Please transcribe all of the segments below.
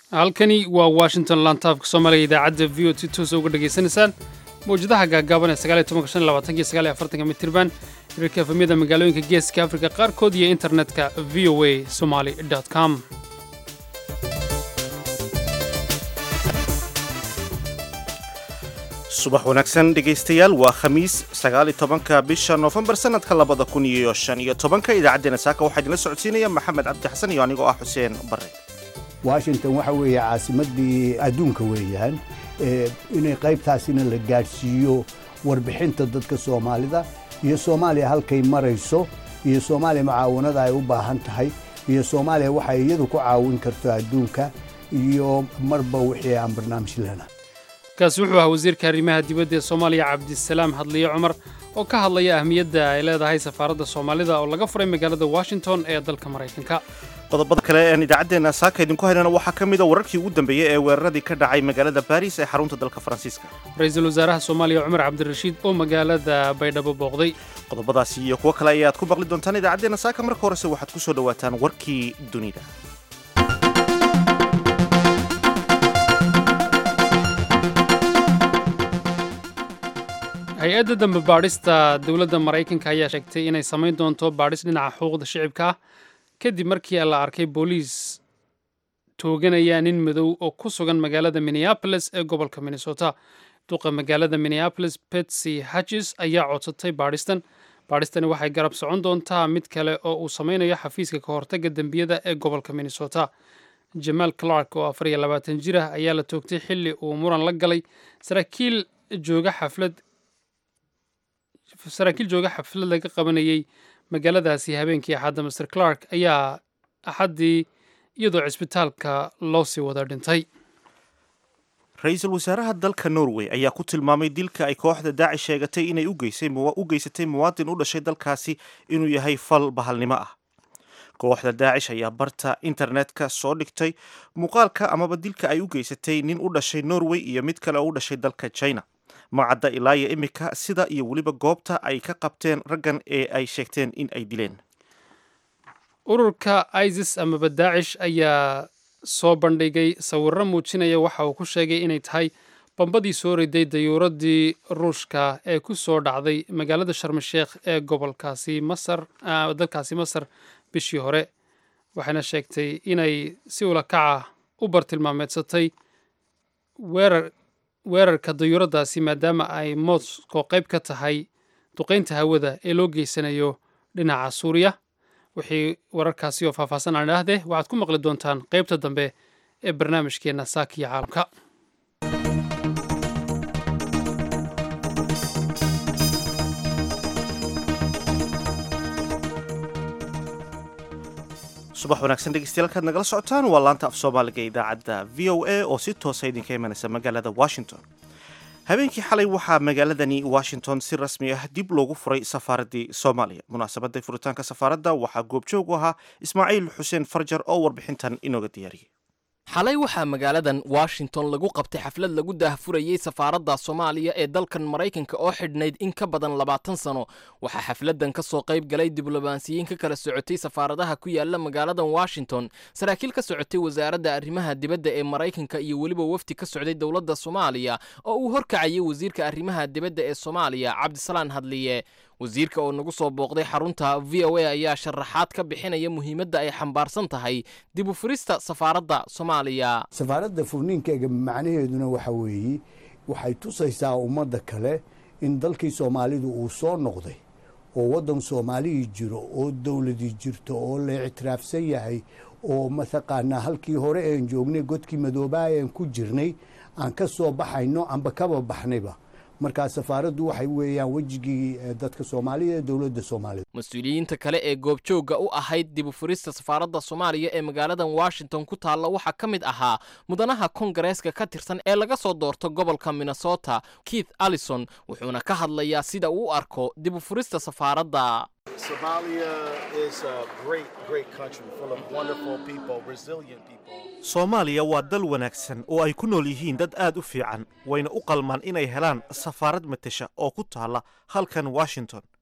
halkani waa washington lantaafka soomaaliga idaacadda v o t toosa uga dhegaysanaysaan mawjadaha gaagaaban ee sagaaliy tobanka shan iyo labaatanka iyo sagaaliy afartanka mitirban hirarka efamyada magaalooyinka geeska afrika qaarkood iyo internetka v o a somali com subax wanaagsan dhegaystayaal waa khamiis sagaali tobanka bisha noofembar sanadka labada kun iyo shan iyo tobanka idaacaddeenna saaka waxaa idinla socodsiinaya maxamed cabdi xasan iyo anigoo ah xuseen bare washington waxa weeye caasimaddii adduunka weeyaan inay qaybtaasina la gaadhsiiyo warbixinta dadka soomaalida iyo soomaaliya halkay marayso iyo soomaaliya mucaawanada ay u baahan tahay iyo soomaaliya waxay iyadu ku caawin karto adduunka iyo marba wixii aan barnaamij lena kaasi wuxuu ahaa wasiirka arrimaha dibadda ee soomaaliya cabdisalaam hadliye cumar oo ka hadlaya ahmiyadda ay leedahay safaaradda soomaalida oo laga furay magaalada washington ee dalka maraykanka qodobada kale ean idaacaddeenna saaka idinku haynana waxaa ka mid a wararkii ugu dambeeyey ee weeraradii ka dhacay magaalada baris ee xarunta dalka faransiiska ra-iisul wasaaraha soomaaliya cumar cabdirashiid oo magaalada baydhabo booqday qodobadaasi iyo kuwo kale ayaad ku maqli doontaan idaacaddeenna saaka marka horese waxaad ku soo dhowaataan warkii dunida hay-adda dambe baadhista dowladda maraykanka ayaa sheegtay inay samayn doonto baadhis dhinaca xuquuqda shicibka ah kadib markii la arkay booliis tooganaya nin madow oo ku sugan magaalada minneabolis ee gobolka minnesota duqa magaalada minneabolis betsy hatches ayaa codsatay baadhistan baadhistani waxay garab socon doontaa mid kale oo uu samaynayo xafiiska ka hortagga dembiyada ee gobolka minnesota jamaal clark oo afar iyo labaatan jir ah ayaa la toogtay xilli uu muran la galay saraakiil jooga xaflad saraakiil jooga xaflad laga qabanayey magaaladaasi habeenkii axadda master clark ayaa axaddii iyadoo cisbitaalka loo sii wada dhintay ra-iisul wasaaraha dalka norway ayaa ku tilmaamay dilka ay kooxda daacish sheegatay inay u geysatay muwaadin u dhashay dalkaasi inuu yahay fal bahalnimo ah kooxda daacish ayaa barta internetka soo dhigtay muuqaalka amaba dilka ay u geysatay nin u dhashay norway iyo mid kale oo u dhashay dalka china macadda ilaa iyo imika sida iyo weliba goobta ay ka qabteen raggan ee ay sheegteen in ay dileen ururka isis amaba daacish ayaa soo bandhigay sawirro muujinaya waxa uu ku sheegay inay tahay bambadii soo riday dayuuradii ruushka ee ku soo dhacday magaalada sharmasheekh ee gobolkaasi masar dalkaasi masar bishii hore waxayna sheegtay inay si ulakaca u bartilmaameedsatay weerar weerarka dayuuradaasi maadaama ay moscow qayb ka tahay duqaynta hawada ee loo geysanayo dhinaca suuriya wixii wararkaasi oo faahfaahsan aan idhaahdee waxaad ku maqli doontaan qaybta dambe ee barnaamijkeenna saakiya caalamka subax wanaagsan dhegeystayaal kaad nagala socotaan waa laanta af soomaaliga idaacadda v o a oo si toosa idinka imanaysa magaalada washington habeenkii xalay waxaa magaaladani washington si rasmi ah dib loogu furay safaaraddii soomaaliya munaasabadda furitaanka safaaradda waxaa goobjoog u ahaa ismaaciil xuseen farjar oo warbixintan inooga diyaariyey xalay waxaa magaaladan washington lagu qabtay xaflad lagu daahfurayey safaaradda soomaaliya ee dalkan maraykanka oo xidhnayd in ka badan labaatan sano waxaa xafladan ka soo qayb galay diblomaasiyiin ka kala socotay safaaradaha ku yaala magaaladan washington saraakiil ka socotay wasaaradda arrimaha dibadda ee maraykanka iyo weliba wafdi ka socday dowladda soomaaliya oo uu horkacayay wasiirka arrimaha dibadda ee soomaaliya cabdisalaan hadliye wasiirka oo nagu soo booqday xarunta v o a ayaa sharaxaad ka bixinaya muhiimadda ay xambaarsan tahay dib u furista safaaradda soomaaliya safaaradda furniinkeega macnaheeduna waxa weeye waxay tusaysaa ummadda kale in dalkii soomaalidu uu soo noqday oo waddan soomaalihii jiro oo dowladii jirto oo la ictiraafsan yahay oo mataqaanaa halkii hore een joognay godkii madoobaha een ku jirnay aan ka soo baxayno amba kaba baxnayba markaa safaaraddu waxay weeyaan wejigii dadka soomaalida ee dowladda soomaalida mas-uuliyiinta kale ee goobjoogga u ahayd dib u furista safaaradda soomaaliya ee magaaladan washington ku taalla waxaa ka mid ahaa mudanaha kongareeska ka tirsan ee laga soo doorto gobolka minnesota keith allison wuxuuna ka hadlayaa sida uu u arko dib u furista safaaradda soomaaliya waa dal wanaagsan oo ay ku nool yihiin dad aad u fiican wayna u qalmaan inay helaan safaarad matesha oo ku taalla halkan washington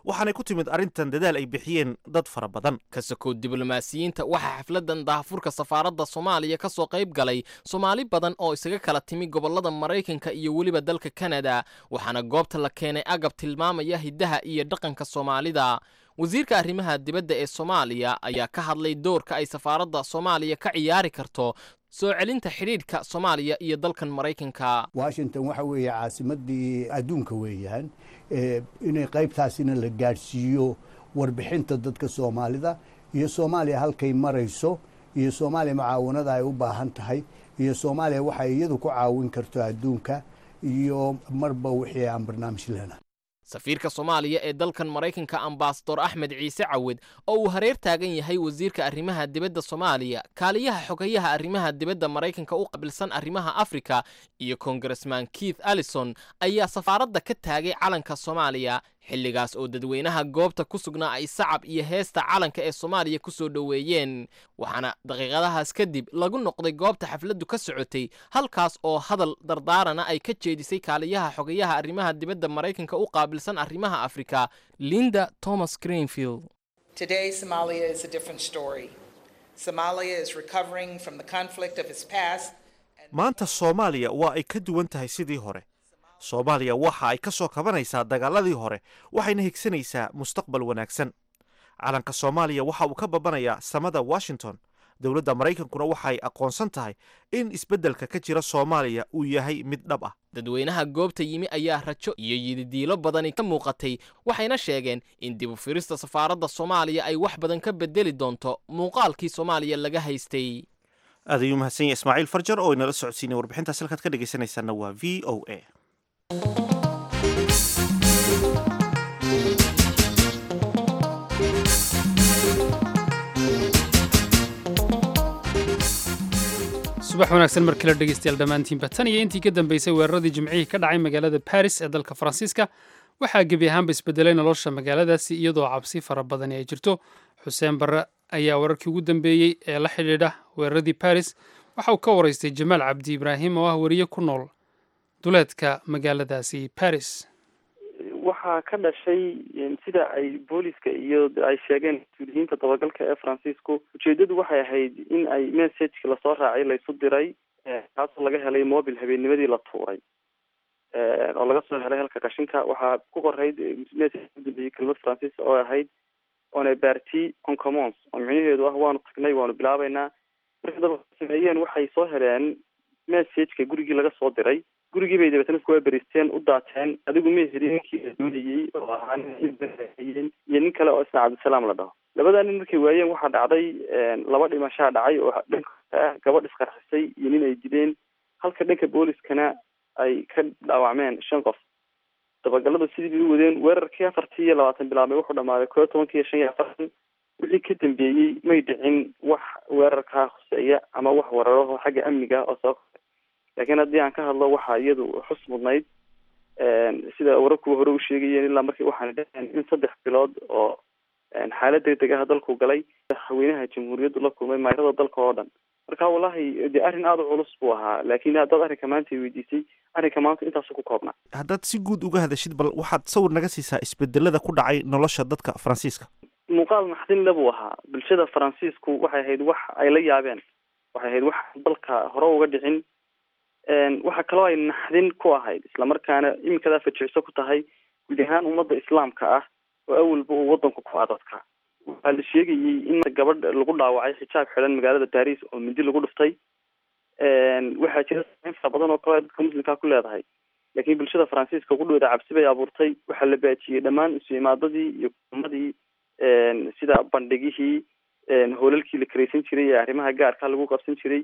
waxaanay ku timid arrintan dadaal ay bixiyeen dad fara badan ka sokow diblomaasiyiinta waxaa xafladan daahfurka safaaradda soomaaliya ka soo qayb galay soomaali badan oo isaga kala timi gobollada maraykanka iyo weliba dalka kanada waxaana goobta la keenay agab tilmaamaya hiddaha iyo dhaqanka soomaalida wasiirka arrimaha dibadda ee soomaaliya ayaa ka hadlay doorka ay safaaradda soomaaliya ka ciyaari karto soo celinta xidhiidhka soomaaliya iyo dalkan maraykanka washington waxa weeye caasimadii adduunka weeyaan inay qaybtaasina la gaadhsiiyo warbixinta dadka soomaalida iyo soomaaliya halkay marayso iyo soomaaliya mucaawanada ay u baahan tahay iyo soomaaliya waxay iyadu ku caawin karto adduunka iyo marba wixii aan barnaamij lena safiirka soomaaliya ee dalkan maraykanka ambasador axmed ciise cawed oo uu hareer taagan yahay wasiirka arrimaha dibadda soomaaliya kaaliyaha xogayaha arrimaha dibadda maraykanka u qabilsan arrimaha afrika iyo kongaresman keith allison ayaa safaaradda ka taagay calanka soomaaliya xilligaas oo dadweynaha goobta ku sugnaa ay sacab iyo heesta calanka ee soomaaliya ku soo dhoweeyeen waxaana daqiiqadahaas kadib lagu noqday goobta xafladdu ka socotay halkaas oo hadal dardaarana ay ka jeedisay kaaliyaha xogayaha arrimaha dibadda maraykanka u qaabilsan arrimaha afrika linda thomas greenfield Today, Somalia is a different story. Somalia is recovering from the conflict of its past. maanta soomaaliya waa ay ka duwan tahay sidii hore soomaaliya waxa ay ka soo kabanaysaa dagaaladii hore waxayna higsanaysaa mustaqbal wanaagsan calanka soomaaliya waxa uu ka babanayaa samada washington dowladda maraykankuna waxay aqoonsan tahay in isbeddelka ka jira soomaaliya uu yahay mid dhab ah dadweynaha goobta yimi ayaa rajo iyo yididiilo badani ka muuqatay waxayna sheegeen in dib u firista safaaradda soomaaliya ay wax badan ka bedeli doonto muuqaalkii soomaaliya laga haystay aad ayuu mahadsan yahay ismaaciil farjar oo inala socodsiinay warbixintaas halkaad ka dhegaysanaysaana waa v o a subax wanaagsan mar kale dhegeystayaal dhammaantiinba tan iyo intii ka dambeysay weeraradii jimcihii ka dhacay magaalada baris ee dalka faransiiska waxaa gebi ahaanba isbedelay nolosha magaaladaasi iyadoo cabsi fara badani ay jirto xuseen barre ayaa wararkii ugu dambeeyey ee la xidhiidha weeraradii baris waxa uu ka waraystay jamaal cabdi ibraahim oo ah weriye ku nool duleedka magaaladaasi baris waxaa ka dhashay sida ay booliska iyo ay sheegeen mas-uuliyiinta dabagalka ee faransiisku ujeedadu waxay ahayd in ay messageki lasoo raacay laysu diray kaasoo laga helay mobil habeennimadii la tuuray oo laga soo helay halka qashinka waxaa ku qorayd message udambeyey kelmad faransiis oo ahayd on a party on commons oo micnaheedu ah waanu tagnay waanu bilaabeynaa marka daba sameeyeen waxay soo heleen messageka gurigii laga soo diray gurigii bay dabeetana isku waberisteen u daateen adigu ma heli ninkii la doonayey oo ahaa nin iyo nin kale oo isna cabdisalaam la dhaho labadaa nin markay waayeen waxaa dhacday laba dhimashaa dhacay oo dhanka ah gabadh isqarxisay iyo nin ay dileen halka dhanka booliskana ay ka dhaawacmeen shan qof dabagaladu sidii bay u wadeen weerarkii afartii iyo labaatan bilaabmay wuxuu dhamaaday koo iyo tobankii iyo shan iyo afartan wixii ka dambeeyey may dhicin wax weerarkaa khuseeya ama wax weeraraho xagga amniga oo soo laakiin haddii aan ka hadlo waxaa iyadu xus mudnayd sida wararkuwa hore u sheegayeen ilaa markii waxaana dhaheen in saddex bilood oo xaalad degdeg ah dalku galay haweynaha jamhuuriyaddu la kulmay mayrada dalka oo dhan marka wallahi dee arrin aada u culus buu ahaa laakiin haddaad arrinka maanta i weydiisay arrinka maanta intaasu ku koobnaa haddaad si guud uga hadashid bal waxaad sawir naga siisaa isbedelada ku dhacay nolosha dadka faransiiska muuqaal naxdinle buu ahaa bulshada faransiisku waxay ahayd wax ay la yaabeen waxay ahayd wax dalka hore uga dhicin waxaa kaloo ay naxdin ku ahayd islamarkaana iminkadaa fajicso ku tahay guud ahaan ummadda islaamka ah oo awalba uu wadanku ku adadka waxaa la sheegayey in gabadh lagu dhaawacay xijaab xidhan magaalada baris oo mindi lagu dhuftay waxaa jira sameyn fara badan oo kale dadka muslimkaa ku leedahay laakiin bulshada faransiiska kudhooda cabsi bay abuurtay waxaa la baajiyey dhammaan isu imaadadii iyo kulmadii sida bandhigihii hoolalkii la karaysan jiray ee arrimaha gaarka lagu qabsan jiray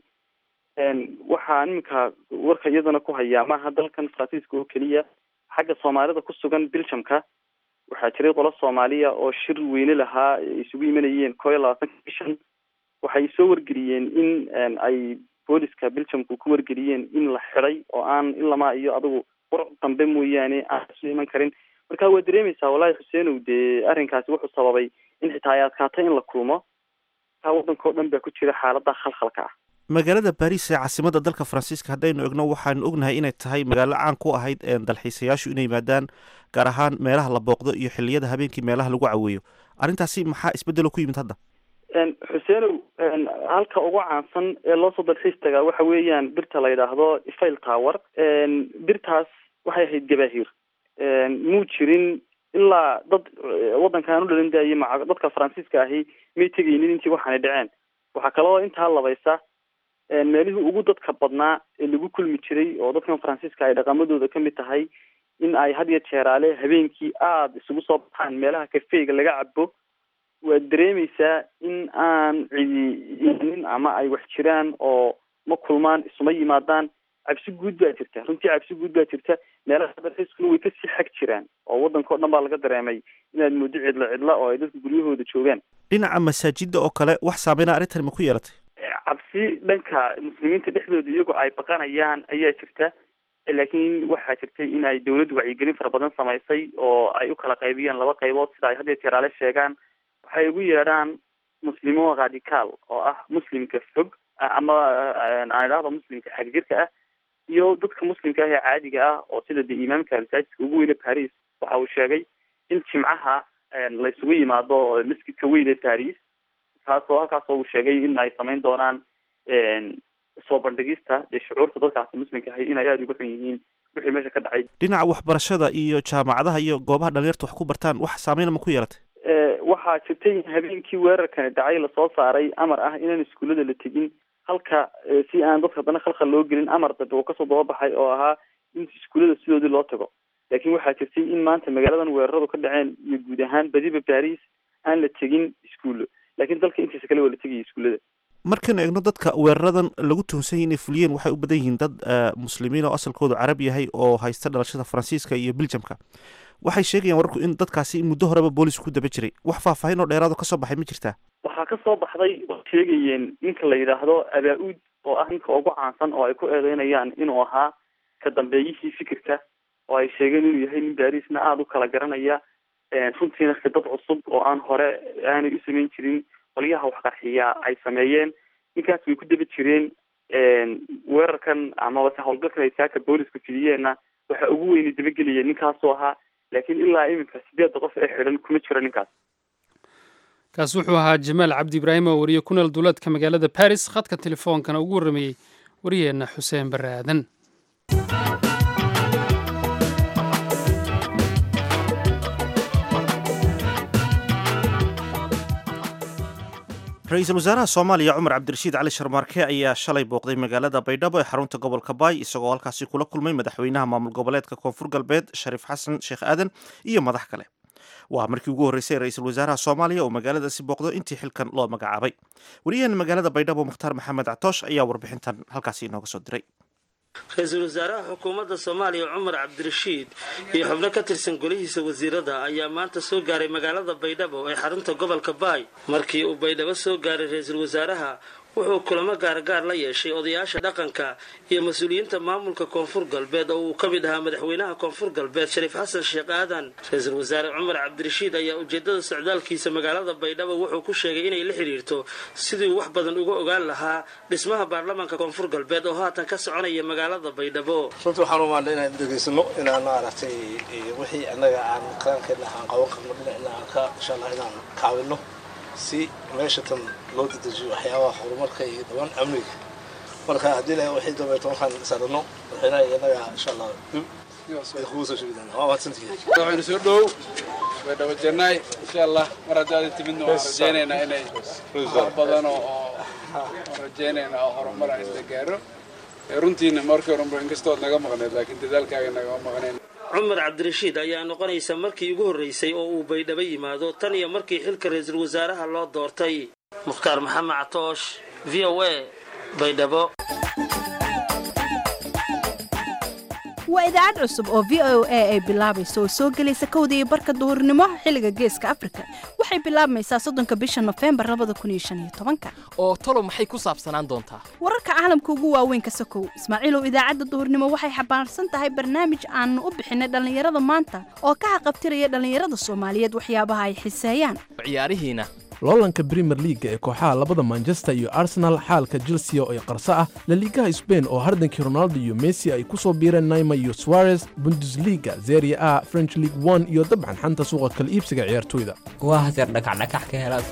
waxaa iminka warka iyadana ku hayaa maaha dalkan faransiiska oo keliya xagga soomaalida ku sugan biljamka waxaa jiray qolo soomaaliya oo shir weyne lahaa isugu imanayeen koo iyo labaatanka bishan waxay soo wargeliyeen in ay booliska biljamku ku wargeliyeen in la xiday oo aan ilamaa iyo adigu war dambe mooyaane aan isu iman karin marka waa dareemaysaa wallahi xuseenow dee arrinkaasi wuxuu sababay in xitaa ay adkaatay in la kulmo taa waddanka o dhan baa ku jira xaalada khalkhalka ah magaalada baris ee caasimada dalka faransiiska haddaynu egno waxaanu ognahay inay tahay magaalo caan ku ahayd dalxiisayaashu inay yimaadaan gaar ahaan meelaha la booqdo iyo xiliyada habeenkii meelaha lagu caweeyo arrintaasi maxaa isbedelo ku yimid hadda xuseenow halka ugu caansan ee loo soo dalxiis tagaa waxa weeyaan birta la yidhaahdo fail tower birtaas waxay ahayd gabaahir muu jirin ilaa dad waddankan u dhalin daayay maca dadka faransiiska ahi may tegaynin intii waxaanay dhaceen waxaa kaloo intaa labaysa meelihii ugu dadka badnaa ee lagu kulmi jiray oo dadkan faransiiska ay dhaqamadooda kamid tahay in ay had iyo jeeraale habeenkii aada isugu soo baxaan meelaha kafeega laga cabo waad dareemeysaa in aan cidi imanin ama ay wax jiraan oo ma kulmaan isuma yimaadaan cabsi guud baa jirta runtii cabsi guud baa jirta meelaha dalxiiskuna way kasii xag jiraan oo waddanka o dhan baa laga dareemay inaad moodo cidlo cidla oo ay dadka guryahooda joogaan dhinaca masaajida oo kale wax saameyna arrintani ma ku yeelatay cabsi dhanka muslimiinta dhexdooda iyagoo ay baqanayaan ayaa jirta laakiin waxaa jirtay in ay dawladdu wacyigelin fara badan samaysay oo ay u kala qaybiyeen laba qaybood sida ay haddeer jeeraale sheegaan waxay ugu yeedhaan muslimo radical oo ah muslimka fog ama aan idhahdo muslimka xagjirka ah iyo dadka muslimka ah ee caadiga ah oo sida dee imaamka masaajidka ugu weyne paris waxa uu sheegay in jimcaha laysugu yimaado masjidka weyn ee paris taasoo halkaasoo uu sheegay in ay samayn doonaan soo bandhigista dee shucuurta dadkaasi muslimka ahay inay aada uga xun yihiin wixii meesha ka dhacay dhinaca waxbarashada iyo jaamacadaha iyo goobaha dhalinyarta wax ku bartaan wax saameyna ma ku yeelatay waxaa jirtay in habeenkii weerarkani dhacay lasoo saaray amar ah inaan iskuullada la tegin halka si aan dadka haddana khalkhal loo gelin amar dambe uu kasoo dababaxay oo ahaa in iskuullada sidoodii loo tago laakiin waxaa jirtay in maanta magaaladan weeraradu ka dhaceen iyo guud ahaan badiba baris aan la tegin iskuullo laakiin dalka intiisa kale waa la tegaya iskuullada markaynu egno dadka weeraradan lagu tuhunsan yahy inay fuliyeen waxay u badan yihiin dad muslimiin oo asalkoodu carab yahay oo haysta dhalashada faransiiska iyo beljamka waxay sheegayaan wararku in dadkaasi muddo horeba boolisku ku daba jiray wax faahfaahin oo dheeraado kasoo baxay ma jirtaa waxaa kasoo baxday oo sheegayeen ninka la yidhaahdo abaa-uud oo ah ninka ugu caansan oo ay ku eedeynayaan inuu ahaa ka dambeeyihii fikirka oo ay sheegeen inuu yahay nin barisna aada u kala garanaya runtiina khidad cusub oo aan hore aanay u samayn jirin qolyaha waxqarxiya ay sameeyeen ninkaas way ku daba jireen weerarkan amaba se howlgalkan ay saaka boolisku fidiyeenna waxa ugu weyna dabagelaya ninkaasoo ahaa laakiin ilaa iminka sideedda qof ee xidhan kuma jiro ninkaas kaas wuxuu ahaa jamaal cabdi ibraahim oo wariye ku nool duuleedka magaalada baris khadka telefoonkana ugu warrameeyey wariyeenna xuseen barre aadan ra-iisul wasaaraha soomaaliya cumar cabdirashiid cali sharmaarke ayaa shalay booqday magaalada baydhabo ee xarunta gobolka baay isagoo halkaasi kula kulmay madaxweynaha maamul goboleedka koonfur galbeed shariif xasan sheekh aadan iyo madax kale waa markii ugu horreysay ra-iisul wasaaraha soomaaliya oo magaaladaasi booqdo intii xilkan loo magacaabay wariyahan magaalada baydhabo mukhtaar maxamed catoosh ayaa warbixintan halkaasi inooga soo diray ra-iisul wasaaraha xukuumadda soomaaliya cumar cabdirashiid iyo xubno ka tirsan golihiisa wasiirada ayaa maanta soo gaaray magaalada baydhabo ee xarunta gobolka baay markii uu baydhabo soo gaaray ra-iisul wasaaraha wuxuu kulamo gaargaar la yeeshay odayaasha dhaqanka iyo mas-uuliyiinta maamulka koonfur galbeed oo uu ka mid ahaa madaxweynaha koonfur galbeed shariif xasan sheekh aadan ra-iisul wasaare cumar cabdirashiid ayaa ujeedada socdaalkiisa magaalada baydhabo wuxuu ku sheegay inay la xidhiirto sidii uu wax badan uga ogaan lahaa dhismaha baarlamaanka koonfur galbeed oo haatan ka soconaya magaalada baydhabo runtii waxaan u maadnay inaan dhegaysano inaan maaragtay wixii annaga aan qarankeena aan qaban karno dhinacna aan ka insha allah inaan kaawino si meesha tan loo dedejiyo waxyaabaha horumarka iyo dhawaan amniga marka haddii la wixii dambeeto markaan sarano madaxweynaha iyo innaga insha allah dib ay kugu soo sheegi doonaa waa mahadsantihiin waxaynu soo dhow way dhaba jannaay insha allah mar haddii aada timidna waan rajaynaynaa inay wax badan oo waan rajaynaynaa oo horumar aan isla gaaro runtiina markii horunba inkastood naga maqneed laakiin dadaalkaaga nagama maqnayn cumar cabdirashiid ayaa noqonaysa markii ugu horreysay oo uu baydhabo yimaado tan iyo markii xilka ra-iisul wasaaraha loo doortay mukhtaar maxamed catoosh v o a baydhabo waa idaacad cusub oo v o a ay bilaabayso oo soo gelaysa kowda iyo barka duhurnimo xilliga geeska afrika waxay bilaabmaysaa soddonka bisha nofembar labada kun iyo shan iyo tobanka oo talo maxay ku saabsanaan doontaa wararka caalamka ugu waaweyn ka sokow ismaaciilow idaacadda duhurnimo waxay xambaarsan tahay barnaamij aanu u bixinay dhallinyarada maanta oo ka haqabtiraya dhallinyarada soomaaliyeed waxyaabaha ay xiseeyaan ciyaarihiina loolanka premier leaga ee kooxaha labada manchester iyo arsenal xaalka chelsea oo ay qarso ah laliigaha sbain oo hardankii ronaldo iyo messi ay ku soo biireen naima iyo suarez bundesliga zeria a french league one iyo dabcan xanta suuqa kala iibsiga ciyaartoyda waa haseer dhakacdhakax ka helaad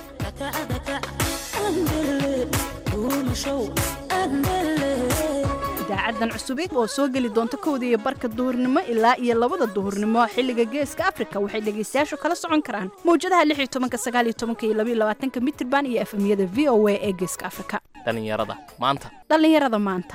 idaacadan cusubid oo soo geli doonta kowda iyo barka duhurnimo ilaa iyo labada duhurnimo xilliga geeska afrika waxay dhegaystayaashu kala socon karaan mawjadaha lix iyo tobanka sagaal iyo tobanka iyo labaiyo labaatanka mitirban iyo efemyada v o a ee geeska afrika dhallinyarada maanta dhallinyarada maanta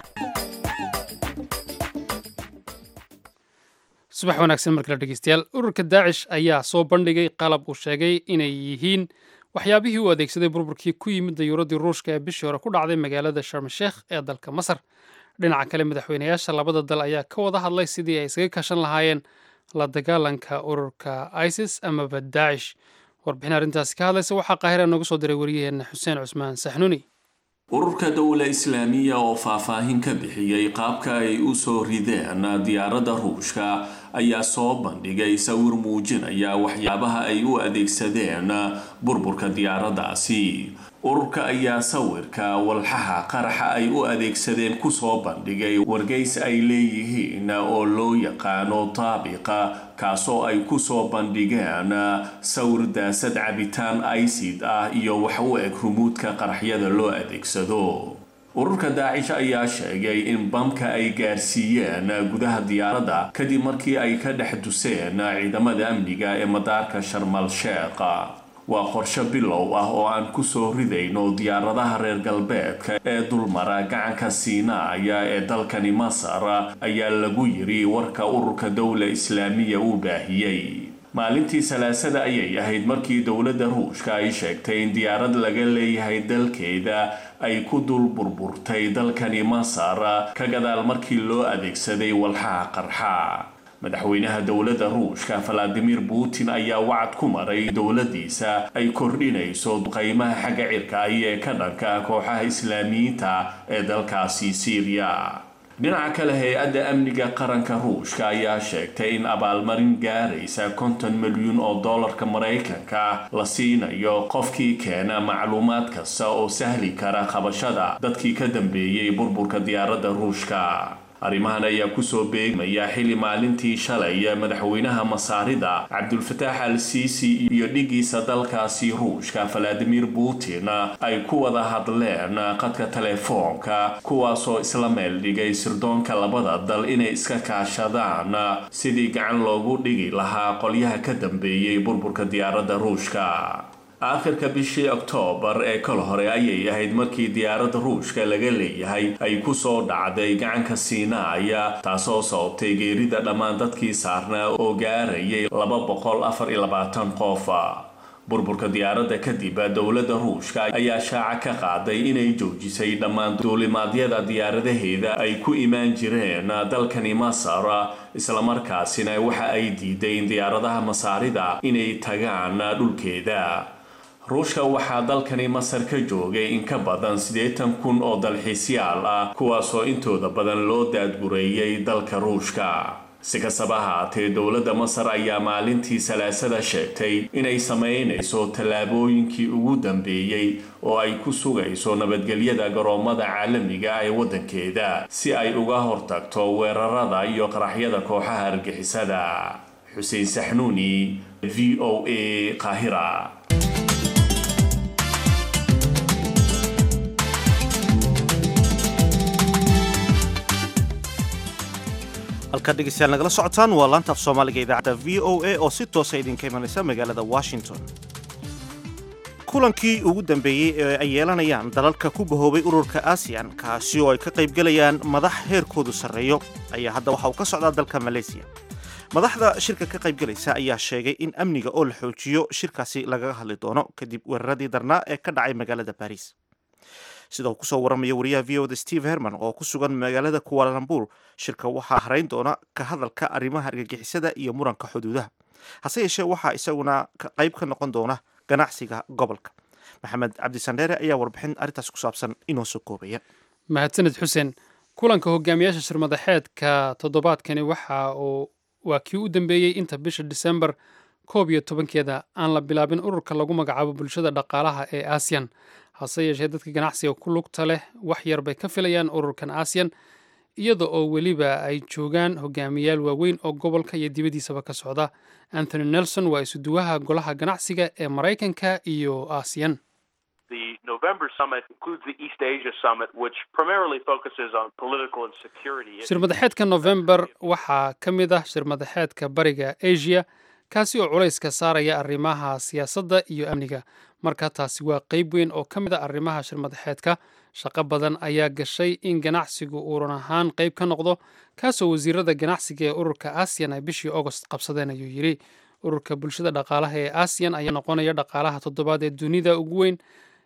subax wanaagsan markale dhegeystayaal ururka daacish ayaa soo bandhigay qalab uu sheegay inay yihiin waxyaabihii uu adeegsaday burburkii ku yimid dayuuradii ruushka ee bishii hore ku dhacday magaalada sharmasheekh ee dalka masar dhinaca kale madaxweynayaasha labada dal ayaa ka wada hadlay sidii ay isaga kashan lahaayeen la dagaalanka ururka isis amaba daacish warbixin arrintaasi ka hadlaysa waxaa qaahira nooga soo diray wariyaheenna xuseen cusmaan saxnuuni ururka dowla islaamiya oo faahfaahin ka bixiyey qaabka ay u soo rideen diyaaradda ruushka ayaa soo bandhigay sawir muujinaya waxyaabaha ay u adeegsadeen burburka diyaaraddaasi ururka ayaa sawirka walxaha qaraxa ay u adeegsadeen kusoo bandhigay wargeys ay leeyihiin oo loo yaqaano taabiqa kaasoo ay kusoo bandhigeen sawir daasad cabitaan icid ah iyo wax u eg rumuudka qaraxyada loo adeegsado ururka daacish ayaa sheegay in bamka ay gaarsiiyeen gudaha diyaaradda kadib markii ay ka dhex duseen ciidamada amniga ee madaarka sharmal sheekha waa qorshe bilow ah oo aan kusoo ridayno diyaaradaha reer galbeedka ee dulmara gacanka siinaaya ee dalkani masar ayaa lagu yiri warka ururka dowla islaamiya uu baahiyey maalintii salaasada ayay ahayd markii dowladda ruushka ay sheegtay in diyaarad laga leeyahay dalkeeda ay ku dul burburtay dalkani masar ka gadaal markii loo adeegsaday walxaha qarxa madaxweynaha dowladda ruushka valadimir putin ayaa wacad ku maray dowladdiisa ay kordhinayso qaymaha xagga cirka iyo ee ka dhanka kooxaha islaamiyiinta ee dalkaasi syriya dhinaca kale hay-adda amniga qaranka ruushka ayaa sheegtay in abaalmarin gaaraysa konton milyuun oo dollarka maraykanka la siinayo qofkii keena macluumaad kasta oo sahli kara qabashada dadkii ka dambeeyey burburka diyaaradda ruushka arrimahan ayaa kusoo beegmaya xilli maalintii shalay madaxweynaha masaarida cabdulfataax al siisi iyo dhigiisa dalkaasi ruushka valadimir putin ay ku wada hadleen qadka telefoonka kuwaasoo isla meel dhigay sirdoonka labada dal inay iska kaashadaan sidii gacan loogu dhigi lahaa qolyaha ka dambeeyey burburka diyaaradda ruushka aakhirka bishii oktoobar ee kal hore ayay ahayd markii diyaaradda ruushka laga leeyahay ay kusoo dhacday gacanka siinaaya taasoo sababtay geerida dhammaan dadkii saarnaa oo gaarayay laba boqol afar iyo labaatan qof burburka diyaaradda kadib dowladda ruushka ayaa shaaca ka qaaday inay joojisay dhammaan duulimaadyada diyaaradaheeda ay ku imaan jireen dalkani masar islamarkaasina waxa ay diiday in diyaaradaha masaarida inay tagaan dhulkeeda ruushka waxaa dalkani masar ka joogay in ka badan siddeetan kun oo dalxiisyaal ah kuwaasoo intooda badan loo daadgureeyay dalka ruushka si kastaba haatee dowladda masar ayaa maalintii salaasada sheegtay inay samaynayso tallaabooyinkii ugu dambeeyey oo ay ku sugayso nabadgelyada garoomada caalamiga ah ee waddankeeda si ay uga hortagto weerarada iyo qaraxyada kooxaha argixisada xuseen saxnuuni v o a qaahira halkaad dhegeystayaal nagala socotaan waa laanta af soomaaliga idaacadda v o a oo si toosa idinka imanaysa magaalada washington kulankii ugu dambeeyey ee ay yeelanayaan dalalka ku bahoobay ururka aasiyan kaasi oo ay ka qaybgelayaan madax heerkoodu sarreeyo ayaa hadda waxa uu ka socdaa dalka maleysiya madaxda shirka ka qaybgelaysa ayaa sheegay in amniga oo la xoojiyo shirkaasi lagaga hadli doono kadib weeraradii darnaa ee ka dhacay magaalada baris sida uu kusoo waramaya wariyaha v o da steve herman oo ku sugan magaalada kuwaalalambur shirka waxaa harayn doona ka hadalka arrimaha argagixisada iyo muranka xuduudaha hase yeeshee waxaa isaguna qayb ka noqon doona ganacsiga gobolka maxamed cabdisandheere ayaa warbixin arrintaas ku saabsan inoo soo koobaya mahadsaned xuseen kulanka hogaamiyaasha shirmadaxeedka toddobaadkani waxa uu waa kii u dambeeyey inta bisha disembar koob iyo tobankeeda aan la bilaabin ururka lagu magacaabo bulshada dhaqaalaha ee aasiyan hase yeeshee dadka ganacsiga ku lugta leh wax yar bay ka filayaan ururkan aasiyan iyada oo weliba ay joogaan hogaamiyaal waaweyn oo gobolka iyo dibaddiisaba ka socda anthony nelson waa isuduwaha golaha ganacsiga ee maraykanka iyo aasiyan The November summit includes the East Asia summit, which primarily focuses on political and security issues. shirmadaxeedka november waxaa ka mid ah shirmadaxeedka bariga asia kaasi oo culayska saaraya arrimaha siyaasadda iyo amniga marka taasi waa qeyb weyn oo ka mid a arrimaha shirmadaxeedka shaqo badan ayaa gashay in ganacsigu uu run ahaan qeyb ka noqdo kaasoo wasiirada ganacsiga ee ururka aasiyan ay bishii augost qabsadeen ayuu yidhi ururka bulshada dhaqaalaha ee aasiyan ayaa noqonaya dhaqaalaha toddobaad ee dunida ugu weyn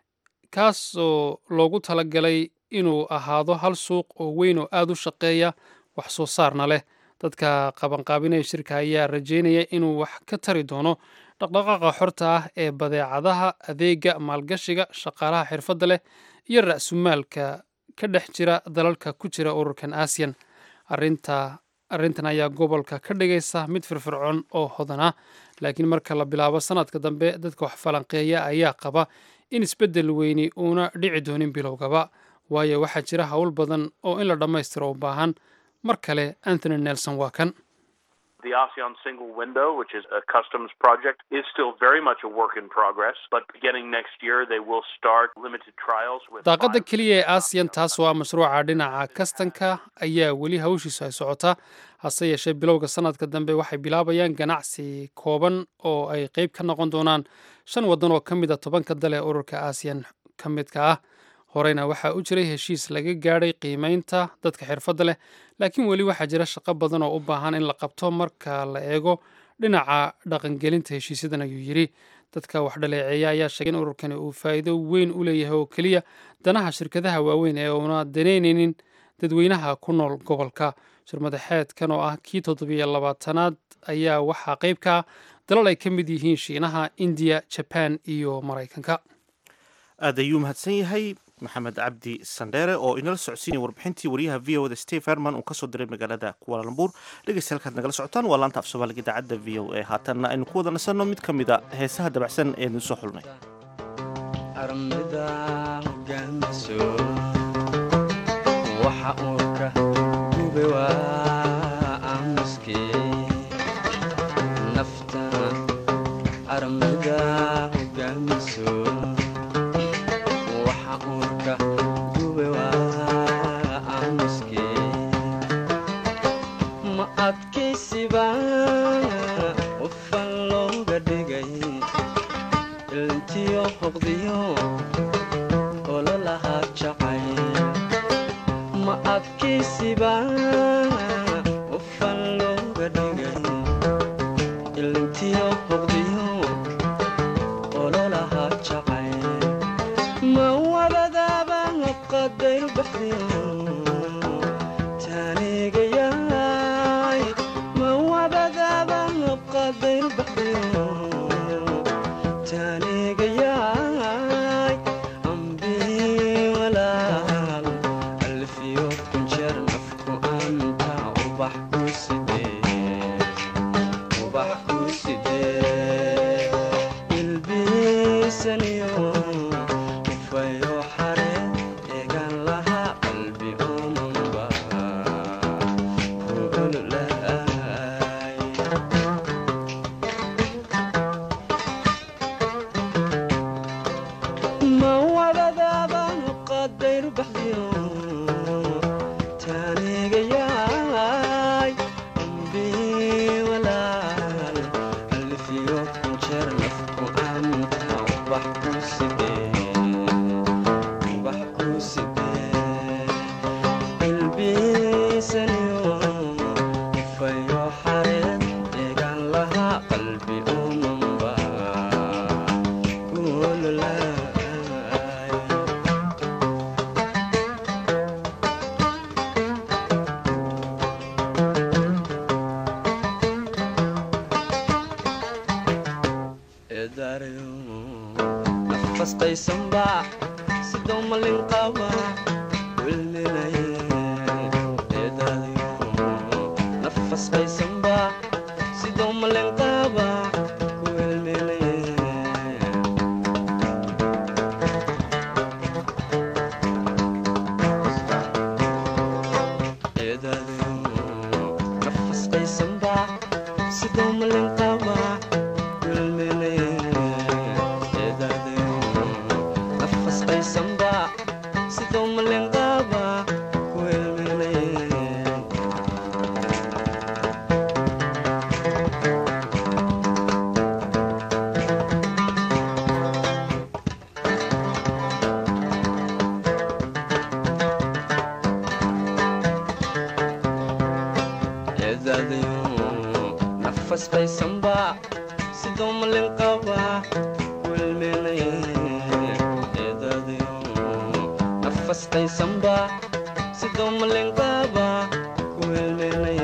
kaasoo loogu talagalay inuu ahaado hal suuq oo weyn oo aada u shaqeeya wax soo saarna leh dadka qabanqaabinaya shirka ayaa rajeynaya inuu wax ka tari doono dhaqdhaqaaqa xorta ah ee badeecadaha adeega maalgashiga shaqaalaha xirfadda leh iyo ra-sumaalka ka dhex jira dalalka ku jira ururkan aasiyan arinta arrintan ayaa gobolka ka dhigaysa mid firfircoon oo hodan ah laakiin marka la bilaabo sanadka dambe dadka wax falanqeeya ayaa qaba in isbeddel weyni uuna dhici doonin bilowgaba waayo waxaa jira howl badan oo in la dhammaystiro u baahan mar kale anthony nelson waa kan The ASEAN single window, which is a customs project, is still very much a work in progress, but beginning next year they will start limited trials with daaqadda keliya ee aasiyan taas oo ah mashruuca dhinaca kastanka ayaa weli hawshiisu ay socotaa hase yeeshee bilowga sanadka dambe waxay bilaabayaan ganacsi kooban oo ay qeyb ka noqon doonaan shan waddan oo ka mid a tobanka dal ee ururka aasiyan ka midka ah horeyna waxaa u jiray heshiis laga gaadhay qiimeynta dadka xirfadda leh laakiin weli waxaa jira shaqo badan oo u baahan in la qabto marka la eego dhinaca dhaqangelinta heshiisyadan ayuu yidhi dadka wax dhaleeceeya ayaa sheegay in ururkani uu faa'iido weyn u leeyahay oo keliya danaha shirkadaha waaweyn ee uuna danaynaynin dadweynaha ku nool gobolka shirmadaxeedkan oo ah kii toddobiyo labaatanaad ayaa waxaa qeyb ka ah dalal ay ka mid yihiin shiinaha indiya jabaan iyo maraykanka aad ayuu mahadsan yahay maxamed cabdi sandheere oo inala socodsiinaya warbixintii wariyaha v o da steve herman uu kasoo diray magaalada kuwaalambuur dhegeysta halkaad nagala socotaan waa laanta af soomaaliga idaacadda v o a haatanna aynu ku wada nasanno mid ka mid a heesaha dabacsan ee idin soo xulnay armida hogaamiso waxa uu ka gube waa aamuskii nafta armida hogaamiso waxa uu ka gube waa aamuskii ma adkaysiba qofan looga dhigay ilntiyo hoqdiyo ololahaa jacay ma adkaysiba qofan looga dhigay ilntiyo hoqdiyo ololahaa jacay ma wabadaaba qadayr baxdiyo taanigayaay ma wabadaaba qadayr baxdiyo taanigayaay ambii walaal alfiyo kunjeer nafku anta ubax ku sidee ubax ku sidee ilbiisaniyo ufayo xare eegan lahaa qalbi omanba kuululaay ma wadadaaba qadayr baxdiyo taanigayaay ambii walaal alfiyo kunjeer nafku anta ubax ku sidee ubax ku sidee ilbiisaniyo ufayo xareed eegan lahaa qalbi umanba kuululaay eedaarayo nafastaysanba sidoo malin qaba wilminaye eedaadayo nafasqaysanba sidoo malin qaba nafastaysanba sidoo malin qaba wilminay eedadayo nafastaysanba sidoo malin qaba wilminay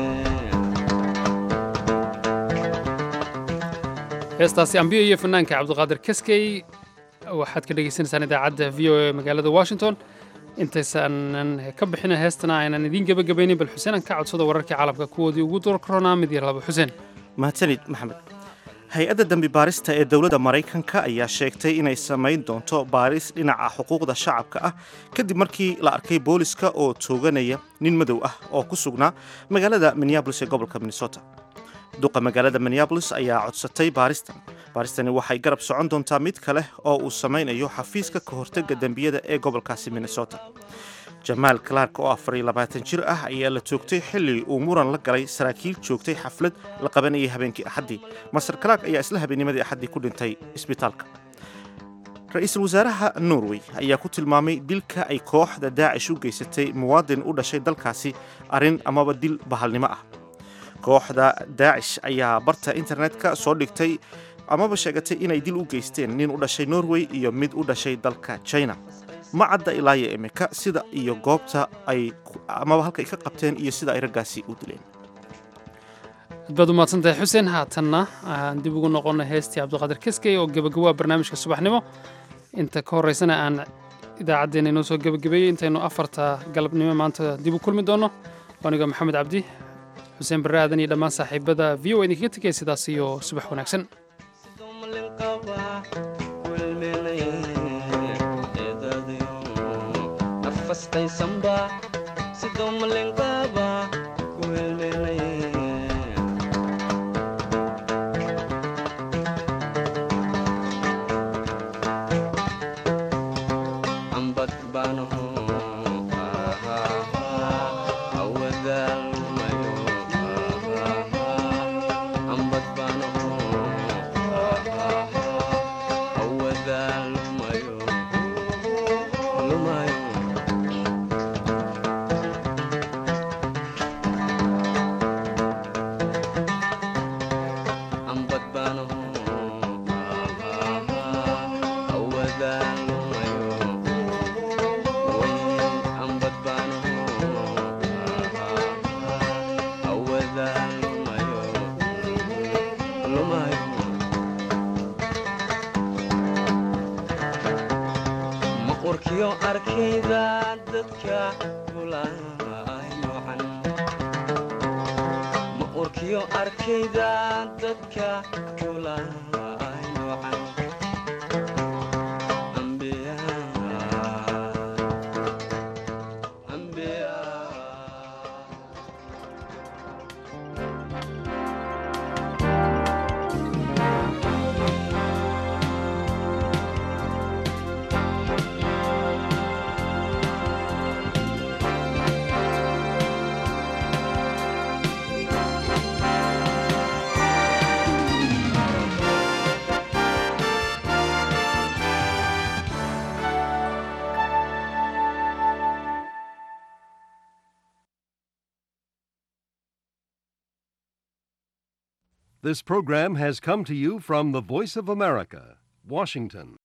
heestaasi ambiyo iyo fanaanka cabdiqaadir kaskey waxaad ka dhegeysaneysaan idaacadda v o e magaalada washington intaysaanan ka bixina heestana aynan idiin gebagabaynin bal xuseen aan ka codsado wararkii caalamka kuwoodii ugu doorkaroonaa mid iyo laba xuseen mahadsanid maxamed hay-adda dembi baarista ee dowladda maraykanka ayaa sheegtay inay samayn doonto baaris dhinaca xuquuqda shacabka ah kadib markii la arkay booliska oo tooganaya nin madow ah oo ku sugnaa magaalada minneabolis ee gobolka minnesota duqa magaalada minneabolis ayaa codsatay baaristan baaristani waxay garab socon doontaa mid kale oo uu samaynayo xafiiska ka hortega dembiyada ee gobolkaasi minnesota jamaal clark oo afar iyo labaatan jir ah ayaa la toogtay xilli uu muran la galay saraakiil joogtay xaflad la qabanayay habeenkii axaddii master clark ayaa isla habeennimadii axaddii ku dhintay isbitaalka ra-iisul wasaaraha norway ayaa ku tilmaamay dilka ay kooxda daacish u geysatay muwaadin u dhashay dalkaasi arrin amaba dil bahalnimo ah kooxda daacish ayaa barta internetka soo dhigtay amaba sheegatay inay dil u geysteen nin u dhashay norway iyo mid u dhashay dalka china ma cadda ilaayo imika sida iyo goobta ay amaba halka ay ka qabteen iyo sida ay raggaasi u dileen aad baad umahadsantahay xuseen haatanna aan dib ugu noqonnay heestii cabdiqaadir kaskey oo gebagabaa barnaamijka subaxnimo inta ka horraysana aan idaacaddeenna inoo soo gebagabeeyey intaynu afarta galabnimo maanta dib u kulmi doonno aniga maxamed cabdi xuseen barre aadan iyo dhammaan saaxiibada v o idinkaga tegaya sidaas iyo subax wanaagsan nafastaysanba sidoo malin qaba wilminay ambad baanaho awadaalmayo ambad baanaho awadaalmayo lumayo ambad baanaho awadaalmayo ambad baanaho awadaalmayo lumayo maqurkiyo arkayda dadka kulaayocan maqurkiyo arkayda dadka kulaayocan ambiya ambiya This program has come to you from the Voice of America, Washington.